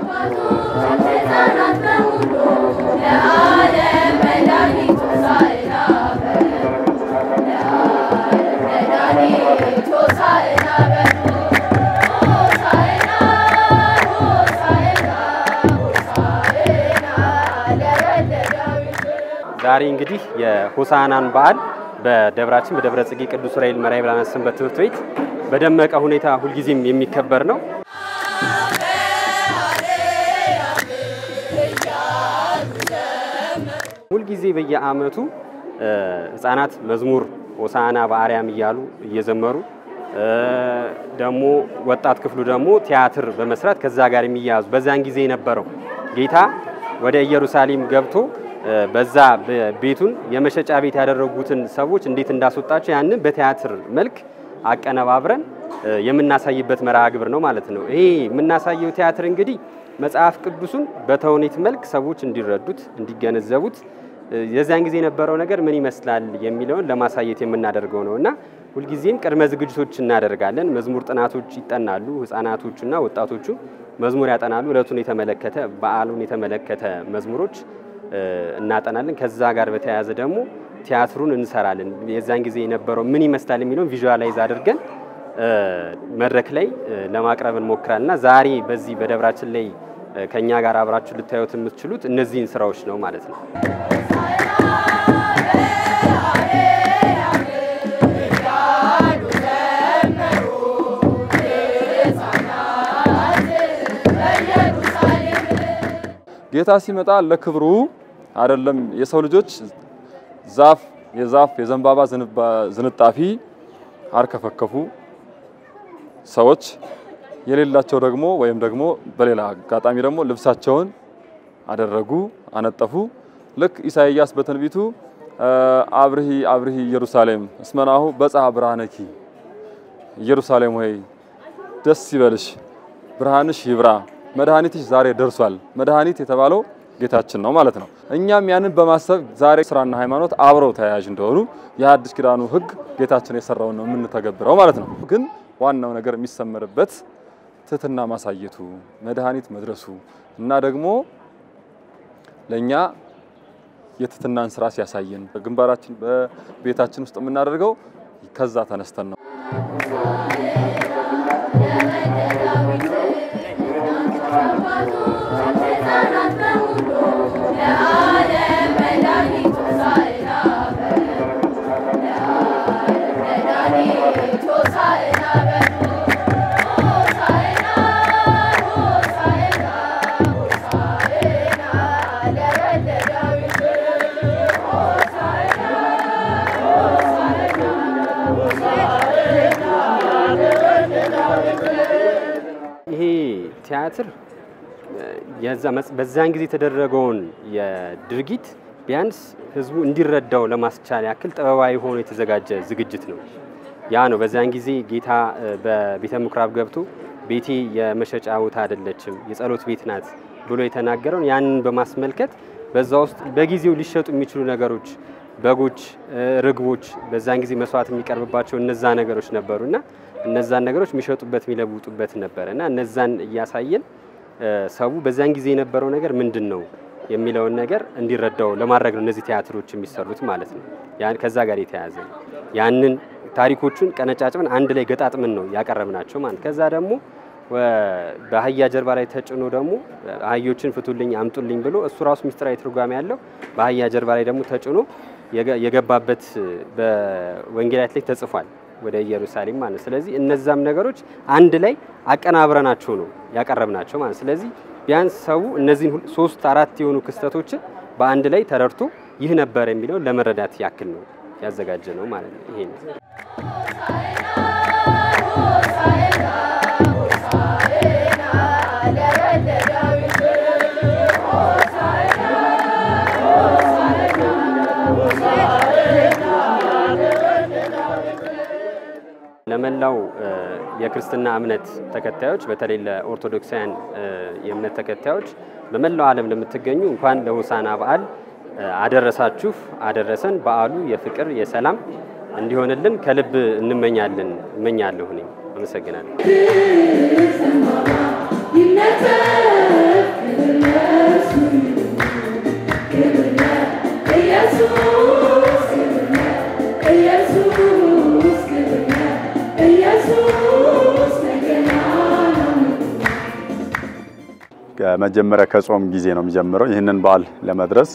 ዛሬ እንግዲህ የሆሳዕናን በዓል በደብራችን በደብረ ጽጌ ቅዱስ ዑራኤል መርሐዊ ብርሃናት ሰንበት ትምህርት ቤት በደመቀ ሁኔታ ሁልጊዜም የሚከበር ነው። ሁልጊዜ በየዓመቱ ሕፃናት መዝሙር ሆሳዕና በአርያም እያሉ እየዘመሩ ደግሞ ወጣት ክፍሉ ደግሞ ቲያትር በመስራት ከዛ ጋር የሚያያዙ በዛን ጊዜ የነበረው ጌታ ወደ ኢየሩሳሌም ገብቶ በዛ ቤቱን የመሸጫ ቤት ያደረጉትን ሰዎች እንዴት እንዳስወጣቸው ያንን በቲያትር መልክ አቀነባብረን የምናሳይበት መርሃ ግብር ነው ማለት ነው። ይሄ የምናሳየው ቲያትር እንግዲህ መጽሐፍ ቅዱሱን በተውኔት መልክ ሰዎች እንዲረዱት፣ እንዲገነዘቡት የዚያን ጊዜ የነበረው ነገር ምን ይመስላል የሚለውን ለማሳየት የምናደርገው ነው እና ሁልጊዜም ቅድመ ዝግጅቶች እናደርጋለን። መዝሙር ጥናቶች ይጠናሉ። ህፃናቶቹና ወጣቶቹ መዝሙር ያጠናሉ። እለቱን የተመለከተ በዓሉን የተመለከተ መዝሙሮች እናጠናለን። ከዛ ጋር በተያያዘ ደግሞ ቲያትሩን እንሰራለን። የዛን ጊዜ የነበረው ምን ይመስላል የሚለውን ቪዥዋላይዝ አድርገን መድረክ ላይ ለማቅረብ እንሞክራለን እና ዛሬ በዚህ በደብራችን ላይ ከኛ ጋር አብራችሁ ልታዩት የምትችሉት እነዚህን ስራዎች ነው ማለት ነው። ጌታ ሲመጣ ለክብሩ አይደለም የሰው ልጆች ዛፍ የዛፍ የዘንባባ ዝንጣፊ አርከፈከፉ ሰዎች የሌላቸው ደግሞ ወይም ደግሞ በሌላ አጋጣሚ ደግሞ ልብሳቸውን አደረጉ፣ አነጠፉ። ልክ ኢሳይያስ በትንቢቱ አብርሂ አብርሂ ኢየሩሳሌም እስመናሁ በጽሐ ብርሃነኪ ኢየሩሳሌም ሆይ ደስ ይበልሽ፣ ብርሃንሽ ይብራ፣ መድኃኒትሽ ዛሬ ደርሷል። መድኃኒት የተባለው ጌታችን ነው ማለት ነው። እኛም ያንን በማሰብ ዛሬ ስራና ሃይማኖት አብረው ተያያዥ እንደሆኑ የሐዲስ ኪዳኑ ሕግ ጌታችን የሰራውን ነው የምንተገብረው ማለት ነው። ግን ዋናው ነገር የሚሰመርበት ትህትና ማሳየቱ መድኃኒት መድረሱ እና ደግሞ ለእኛ የትህትናን ስራ ሲያሳየን በግንባራችን በቤታችን ውስጥ የምናደርገው ከዛ ተነስተን ነው። ይሄ ቲያትር በዛን ጊዜ የተደረገውን የድርጊት ቢያንስ ህዝቡ እንዲረዳው ለማስቻል ያክል ጥበባዊ ሆኖ የተዘጋጀ ዝግጅት ነው። ያ ነው በዛን ጊዜ ጌታ በቤተ ምኩራብ ገብቶ ቤቴ የመሸጫ ቦታ አይደለችም የጸሎት ቤት ናት ብሎ የተናገረውን ያንን በማስመልከት በዛ ውስጥ በጊዜው ሊሸጡ የሚችሉ ነገሮች በጎች፣ ርግቦች በዛን ጊዜ መስዋዕት የሚቀርብባቸው እነዛ ነገሮች ነበሩ እና እነዛን ነገሮች የሚሸጡበት የሚለውጡበት ነበረ እና እነዛን እያሳየን ሰው በዛን ጊዜ የነበረው ነገር ምንድን ነው የሚለውን ነገር እንዲረዳው ለማድረግ ነው እነዚህ ቲያትሮች የሚሰሩት ማለት ነው። ያን ከዛ ጋር የተያያዘ ነው። ያንን ታሪኮቹን ቀነጫጭበን አንድ ላይ ገጣጥምን ነው ያቀረብናቸው ማለት ከዛ ደግሞ በአህያ ጀርባ ላይ ተጭኖ ደግሞ አህዮችን ፍቱልኝ አምጡልኝ ብሎ እሱ ራሱ ምስጢራዊ ትርጓሜ ያለው በአህያ ጀርባ ላይ ደግሞ ተጭኖ የገባበት በወንጌላት ላይ ተጽፏል ወደ ኢየሩሳሌም ማለት። ስለዚህ እነዛም ነገሮች አንድ ላይ አቀናብረናቸው ነው ያቀረብናቸው ማለት። ስለዚህ ቢያንስ ሰው እነዚህን ሶስት አራት የሆኑ ክስተቶችን በአንድ ላይ ተረድቶ ይህ ነበር የሚለውን ለመረዳት ያክል ነው ያዘጋጀ ነው ማለት ነው። ይሄ ነው። ለመላው የክርስትና እምነት ተከታዮች በተለይ ለኦርቶዶክሳውያን የእምነት ተከታዮች በመላው ዓለም ለምትገኙ እንኳን ለሆሳዕና በዓል አደረሳችሁ አደረሰን። በዓሉ የፍቅር የሰላም እንዲሆንልን ከልብ እንመኛለን እመኛለሁ። እኔም አመሰግናለሁ። ከመጀመሪያ ከጾም ጊዜ ነው የሚጀምረው። ይህንን በዓል ለመድረስ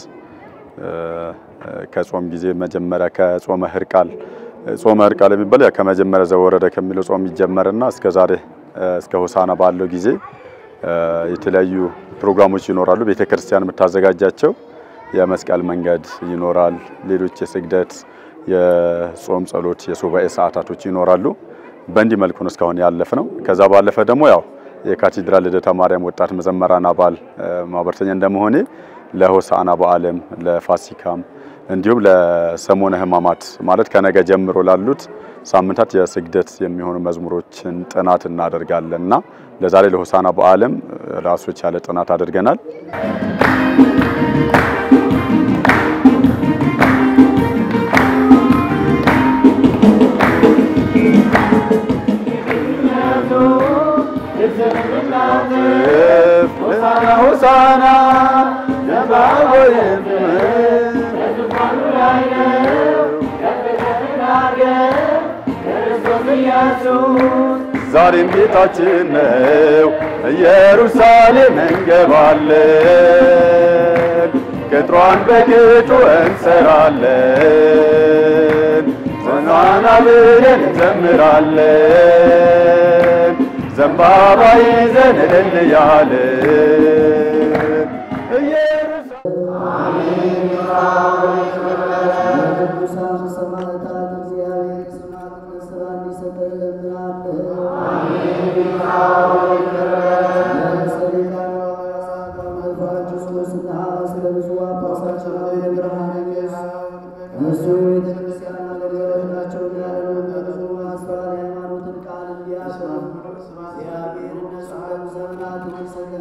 ከጾም ጊዜ መጀመሪያ ከጾመ ህርቃል ጾመ ህርቃል የሚባል ያ ከመጀመሪያ ዘወረደ ከሚለው ጾም ይጀመርና እስከ ዛሬ እስከ ሆሳና ባለው ጊዜ የተለያዩ ፕሮግራሞች ይኖራሉ። ቤተክርስቲያን የምታዘጋጃቸው የመስቀል መንገድ ይኖራል። ሌሎች የስግደት፣ የጾም ጸሎት፣ የሱባኤ ሰዓታቶች ይኖራሉ። በእንዲህ መልኩ ነው እስካሁን ያለፍ ነው። ከዛ ባለፈ ደግሞ ያው የካቴድራል ልደታ ማርያም ወጣት መዘመራን አባል ማህበርተኛ እንደመሆኔ ለሆሳዕና በዓልም ለፋሲካም እንዲሁም ለሰሞነ ሕማማት ማለት ከነገ ጀምሮ ላሉት ሳምንታት የስግደት የሚሆኑ መዝሙሮችን ጥናት እናደርጋለን እና ለዛሬ ለሆሳዕና በዓልም ራሱ የቻለ ጥናት አድርገናል። ሆሳዕና ዛሬም ቤታችን ነው ኢየሩሳሌም እንገባለን፣ ቅጥሯን በቅጡ እንሰራለን፣ ዘናና ብለን እንዘምራለን፣ ዘንባባ ይዘን እልል ያለን ቅዱሳን ሰማዕታት እግዚአብሔር ሰማዕትነት ሥራ እንዲሰጠን እሱ የቤተክርስቲያን አገልጋዮች ናቸውና ብዙ ማስተዋል የሃይማኖትን ቃል እንዲያስብ እግዚአብሔር እነሱ ዘመናት እንዲሰጠን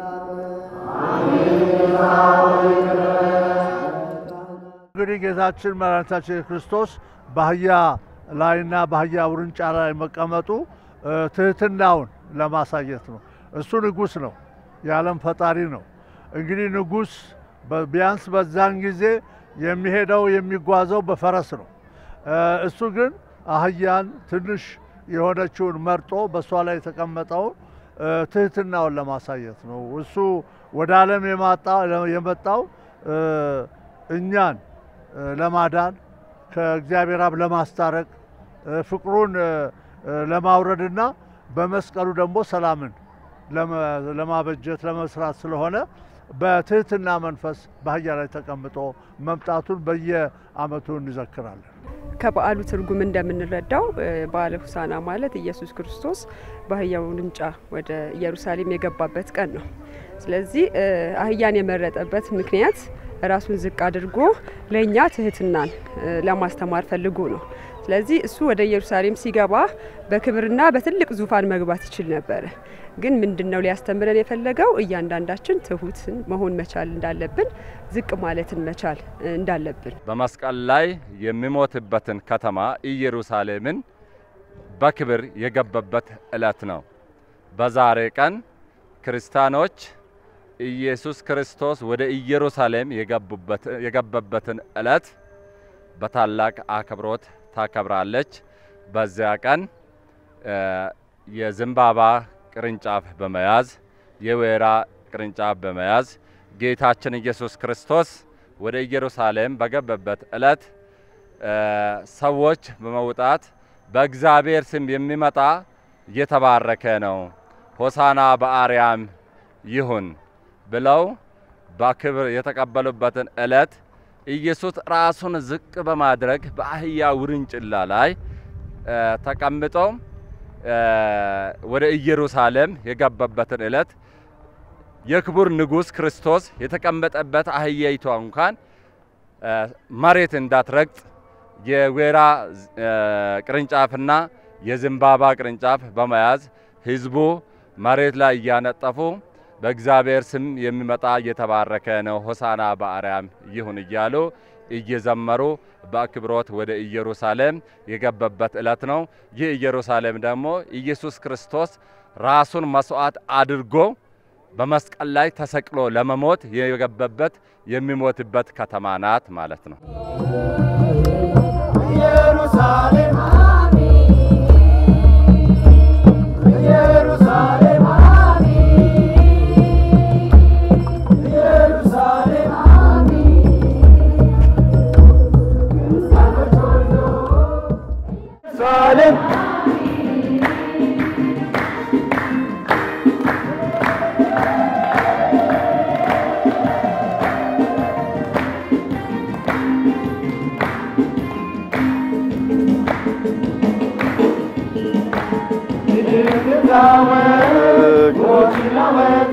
እንግዲህ ጌታችን መድኃኒታችን ክርስቶስ በአህያ ላይና በአህያ ውርንጫ ላይ መቀመጡ ትህትናውን ለማሳየት ነው። እሱ ንጉሥ ነው፣ የዓለም ፈጣሪ ነው። እንግዲህ ንጉሥ ቢያንስ በዛን ጊዜ የሚሄደው የሚጓዘው በፈረስ ነው። እሱ ግን አህያን ትንሽ የሆነችውን መርጦ በእሷ ላይ የተቀመጠውን ትህትናውን ለማሳየት ነው። እሱ ወደ ዓለም የመጣው እኛን ለማዳን ከእግዚአብሔር አብ ለማስታረቅ ፍቅሩን ለማውረድና በመስቀሉ ደግሞ ሰላምን ለማበጀት ለመስራት ስለሆነ በትህትና መንፈስ በአህያ ላይ ተቀምጦ መምጣቱን በየዓመቱ እንዘክራለን። ከበዓሉ ትርጉም እንደምንረዳው በዓለ ሆሳዕና ማለት ኢየሱስ ክርስቶስ በአህያው ውርንጫ ወደ ኢየሩሳሌም የገባበት ቀን ነው። ስለዚህ አህያን የመረጠበት ምክንያት ራሱን ዝቅ አድርጎ ለእኛ ትህትናን ለማስተማር ፈልጎ ነው። ስለዚህ እሱ ወደ ኢየሩሳሌም ሲገባ በክብርና በትልቅ ዙፋን መግባት ይችል ነበረ። ግን ምንድን ነው ሊያስተምረን የፈለገው? እያንዳንዳችን ትሁትን መሆን መቻል እንዳለብን፣ ዝቅ ማለትን መቻል እንዳለብን በመስቀል ላይ የሚሞትበትን ከተማ ኢየሩሳሌምን በክብር የገባበት ዕለት ነው። በዛሬ ቀን ክርስቲያኖች ኢየሱስ ክርስቶስ ወደ ኢየሩሳሌም የገባበትን ዕለት በታላቅ አክብሮት ታከብራለች። በዚያ ቀን የዘንባባ ቅርንጫፍ በመያዝ የወይራ ቅርንጫፍ በመያዝ ጌታችን ኢየሱስ ክርስቶስ ወደ ኢየሩሳሌም በገባበት ዕለት ሰዎች በመውጣት በእግዚአብሔር ስም የሚመጣ የተባረከ ነው፣ ሆሳና በአርያም ይሁን ብለው በክብር የተቀበሉበትን ዕለት ኢየሱስ ራሱን ዝቅ በማድረግ በአህያ ውርንጭላ ላይ ተቀምጦ ወደ ኢየሩሳሌም የገባበትን ዕለት የክቡር ንጉሥ ክርስቶስ የተቀመጠበት አህያይቷ እንኳን መሬት እንዳትረግጥ የወይራ ቅርንጫፍና የዘንባባ ቅርንጫፍ በመያዝ ሕዝቡ መሬት ላይ እያነጠፉ በእግዚአብሔር ስም የሚመጣ እየተባረከ ነው፣ ሆሳና በአርያም ይሁን እያሉ እየዘመሩ በአክብሮት ወደ ኢየሩሳሌም የገባበት ዕለት ነው። ይህ ኢየሩሳሌም ደግሞ ኢየሱስ ክርስቶስ ራሱን መስዋዕት አድርጎ በመስቀል ላይ ተሰቅሎ ለመሞት የገባበት የሚሞትበት ከተማ ናት ማለት ነው። ኢየሩሳሌም ኢየሩሳሌም ይናወጥ ሞት ይናወጥ